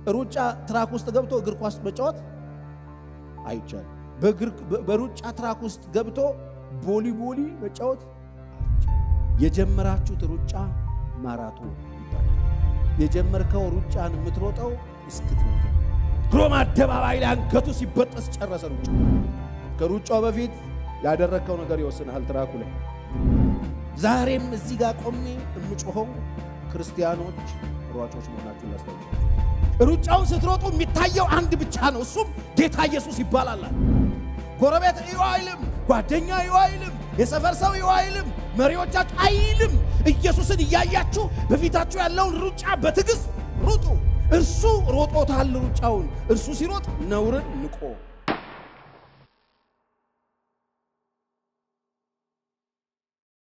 ሩጫ ትራክ ውስጥ ገብቶ እግር ኳስ መጫወት አይቻልም። በሩጫ ትራክ ውስጥ ገብቶ ቦሊ ቦሊ መጫወት የጀመራችሁት ሩጫ ማራቶን ይባላል። የጀመርከው ሩጫን የምትሮጠው እስክትሞት ሮም አደባባይ ላይ አንገቱ ሲበጠስ ጨረሰ ሩጫ። ከሩጫው በፊት ያደረግከው ነገር ይወስናል ትራኩ ላይ። ዛሬም እዚህ ጋር ቆሜ የምጮኸው ክርስቲያኖች ሯጮች መሆናችሁን ላስታውቃችሁ። ሩጫውን ስትሮጡ የሚታየው አንድ ብቻ ነው፣ እሱም ጌታ ኢየሱስ ይባላል። ጎረቤት እዩ አይልም፣ ጓደኛ እዩ አይልም፣ የሰፈር ሰው እዩ አይልም፣ መሪዎቻችሁ አይልም። ኢየሱስን እያያችሁ በፊታችሁ ያለውን ሩጫ በትዕግሥት ሩጡ። እርሱ ሮጦታል ሩጫውን። እርሱ ሲሮጥ ነውርን ንቆ